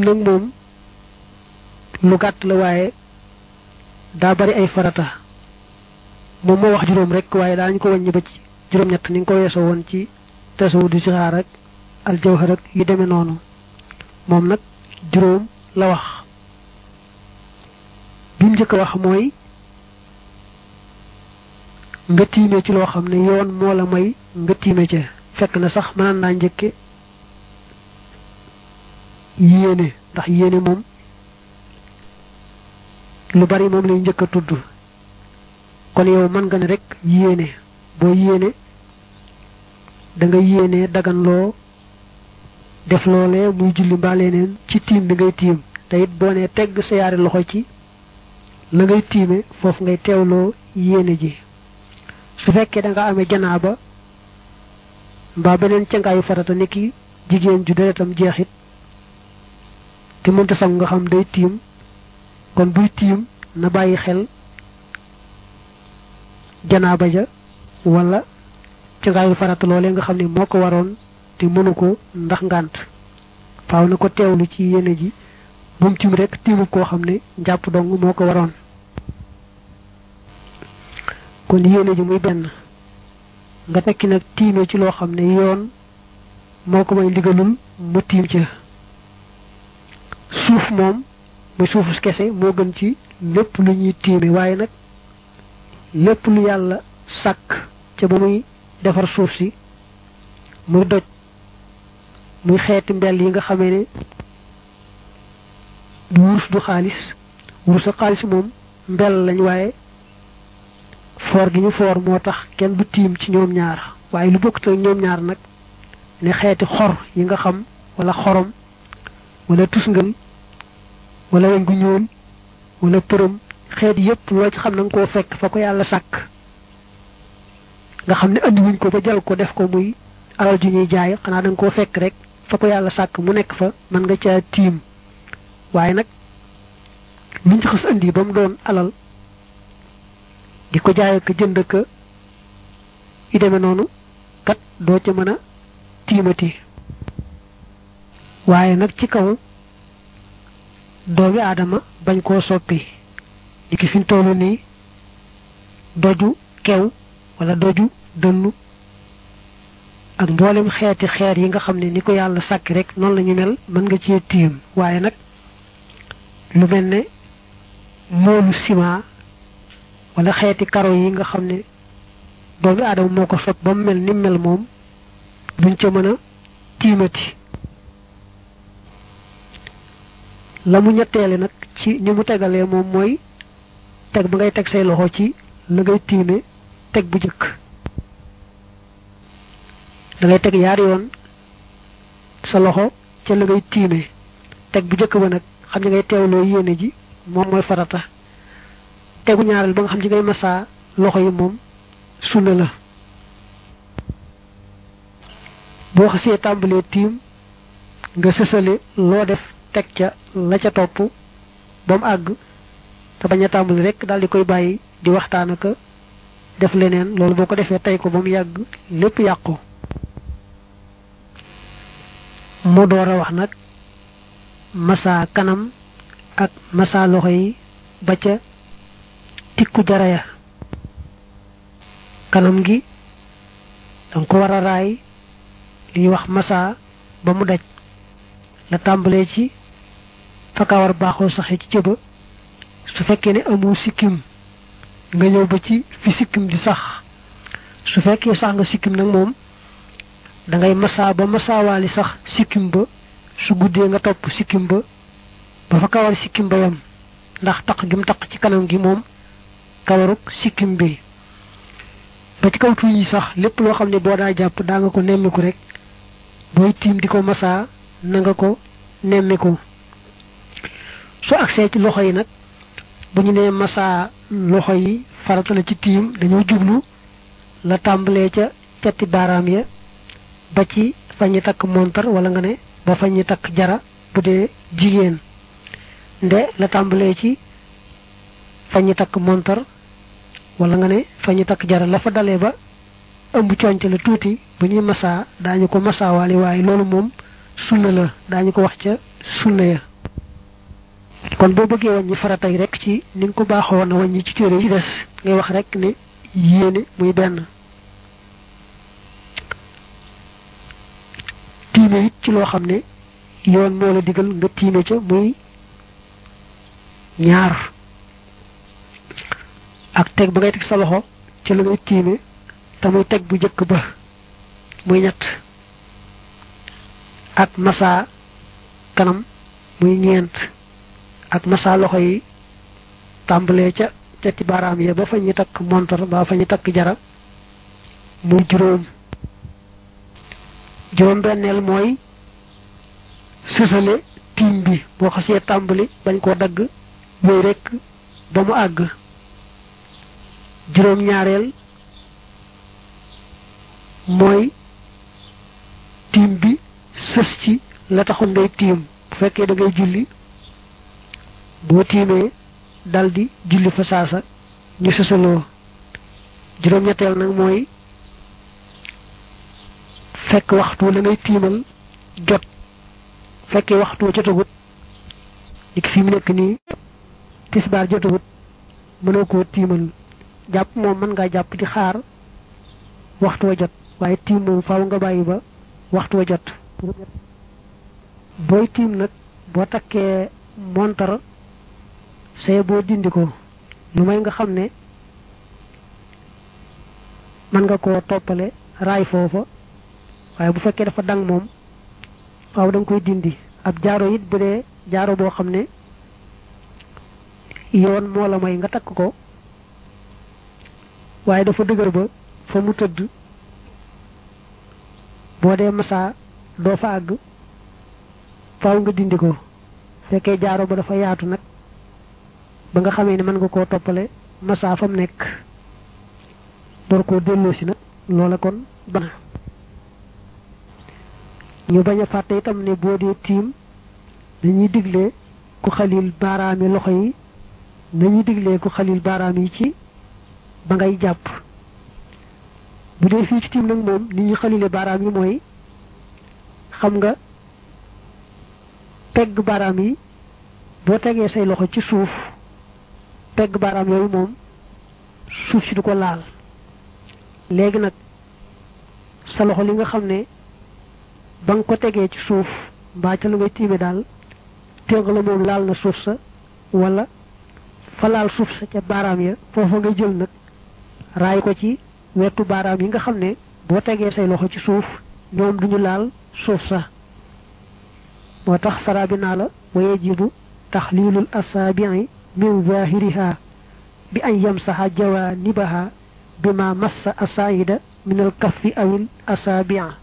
tiim nag moom lu gàtt la waaye daa bari ay farata moom moo wax juróom rek waaye daañu ko wàññi ba ci juróom-ñett ni nga ko weesoo woon ci tasawudu si xaar ak aljawhar ak yu demee noonu moom nag juróom la wax bi mu njëkk a wax mooy nga tiime ci loo xam ne yoon moo la may nga tiime ca fekk na sax mënaan naa njëkke yéene ndax yéene moom lu bari moom lay njëkk a tudd kon yow mën nga ne rek yéene boo yéene da nga yéene daganloo def loolee muy julli mbaa leneen ci tiim bi ngay tiim te it boo nee tegg sa yaari loxo ci la ngay tiime foofu ngay teewloo yéene ji su fekkee da nga amee janaaba mbaa beneen cangaayu farata niki jigéen ju deretam jeexit te mënta sang nga xam day tiim kon buy tiim na bàyyi xel janaaba ja wala cangaayu farata loolee nga xam ne moo ko waroon te mënu ko ndax ngànt faaw na ko teewlu ci yéene ji moom tiim rek tiimu koo xam ne njàpp dong moo ko waroon kon yéene ji muy benn nga tekki nag tiime ci loo xam ne yoon moo ko may ndigalul mu tiim ca suuf moom muy suufus kese moo gën ci lépp lu ñuy tiime waaye nag lépp lu yàlla sàkk ca ba muy defar suuf si muy doj muy xeeti mbell yi nga xamee ne du wurus du xaalis wurus ak xaalis moom mbell lañ waaye foor gi ñu foor moo tax kenn du tiim ci ñoom ñaar waaye lu bokkut ak ñoom ñaar nag ne xeeti xor yi nga xam wala xorom wala tusngal wala weñ gu ñuul wala përëm xeet yépp loo ci xam na nga koo fekk fa ko yàlla sàkk nga xam ne andi wuñ ko ba jël ko def ko muy alal ju ñuy jaay xanaa da nga koo fekk rek fa ko yàlla sàkk mu nekk fa mën nga caa tiim waaye nag luñ ci xas andi ba mu doon alal di ko jaay ak jënd ka yu demee noonu kat doo ca mën a tiimati waaye nag ci kaw doomi aadama bañ koo soppi di ki fi tollu nii doju kew wala doju dënnu ak mboolem xeeti xeer yi nga xam ne ni ko yàlla sàkki rek noonu la ñu mel mën nga cee tiim waaye nag lu mel ne moolu ciment wala xeeti karo yi nga xam ne doomi aadama moo ko sot ba mu mel ni mel moom duñ ca mën a tiimati la mu ñetteele nag ci ni mu tegalee moom mooy teg ba ngay teg say loxo ci la ngay tiime teg bu jëkk da ngay teg yaari yoon sa loxo ca la ngay tiime teg bu jëkk ba nag xam ne ngay teewloo yéene ji moom mooy farata tegu ñaareel ba nga xam ci ngay masaa loxo yi moom sunna la boo xasee tàmbalee tiim nga sësale loo def teg ca la ca topp ba mu àgg te bañ a tàmbali rek daal di koy bàyyi di waxtaan ak def leneen loolu boo ko defee tey ko ba mu yàgg lépp yàqu mu door a wax nag masa kanam ak masa loxo yi ba ca tikku jaraya kanam gi danga ko war a raay li ñuy wax masa ba mu daj la tàmbalee ci fakawar baaxoo saxe ci cëba su fekkee ne amu sikkim nga ñëw ba ci fi sikkim di sax su fekkee sax nga sikkim nag moom da ngay masa ba masaawaali sax sikkim ba su guddee nga topp sikkim ba ba fa kawar sikkim ba yam ndax taq gi mu taq ci kanam gi moom kawaruk sikkim bi ba ci kaw tuñ yi sax lépp loo xam ne boo daa jàpp daa nga ko nemmiku rek booy tiim di ko masaa na nga ko nemmiku su agsee ci loxo yi nag bu ñu nee masaa loxo yi farata la ci tiim dañoo jublu la tàmbalee ca cati baaraam ya ba ci fa ñi takk montar wala nga ne ba fa ñi takk jara bu dee jigéen nde la tàmbalee ci fa ñi takk montar wala nga ne fa ñi takk jara la fa dalee ba ëmb conc la tuuti bu ñuy masaa daañu ko masaawaale waaye loolu moom sunna la daañu ko wax ca sunna ya kon boo bëggee wàññi faratay rek ci ni nga ko baaxoo woon a wàññi ci téere yi des ngay wax rek ne yéene muy benn tiime it ci loo xam ne yoon moo la digal nga tiime ca muy ñaar ak teg ba ngay teg sa loxo ci la ngay tiime te muy teg bu jëkk ba muy ñett ak masa kanam muy ñeent ak masa loxo yi tàmbalee ca cati baaraam ya ba fa ñu takk montor ba fa ñu takk jara muy juróom juróom benneel mooy sësale tiim bi boo xasee tàmbali bañ koo dagg yooyu rekk ba mu àgg juróom ñaareel mooy tiim bi sës ci la taxoon ngay tiim bu fekkee da ngay julli boo tiimee daldi julli fa saasa ñu sësaloo juróom ñetteel nag mooy fekk waxtu la ngay tiimal jot fekkee waxtu jotagut dik fi mu nekk nii tisbaar jotagut mënoo koo tiimal jàpp moom mën ngaa jàpp di xaar waxtu wa jot waaye tiim moom faaw nga bàyyi ba waxtu wa jot booy tiim nag boo takkee montar see boo dindi ko lu may nga xam ne mën nga koo toppale raay foofa waaye bu fekkee dafa dang moom faaw da nga koy dindi ab jaaro it bu dee jaaro boo xam ne yoon moo la may nga takk ko waaye dafa dëgër ba fa mu tëdd boo dee masaa doo fa àgg faaw nga dindi ko fekkee jaaro ba dafa yaatu nag ba nga xamee ne mën nga koo toppale masaa fa mu nekk door koo delloo si nag loola kon bana ñu bañ a fàtte itam ne boo dee tiim dañuy digle ku xalil baaraami loxo yi nañuy diglee ku xalil baaraam yi ci ba ngay jàpp bu dee fii ci tiim nag moom ni ñuy xalile baaraam yi mooy xam nga pegg baaraam yi boo tegee say loxo ci suuf pegg baaraam yooyu moom suuf si du ko laal léegi nag sa loxo li nga xam ne ba nga ko tegee ci suuf mbaa ca lu ngay tiime daal téng la moom laal na suuf sa wala fa laal suuf sa ca baaraam ya foofa nga jël nag raay ko ci wetu baaraam yi nga xam ne boo tegee say loxo ci suuf ñoom duñu laal suuf sa moo tax saraabi naa la wa yajibu taxliilul asaabii min zahiriha bi an yamsaxa jawanibaha bima massa asaida min al kaffi awil asaabi'a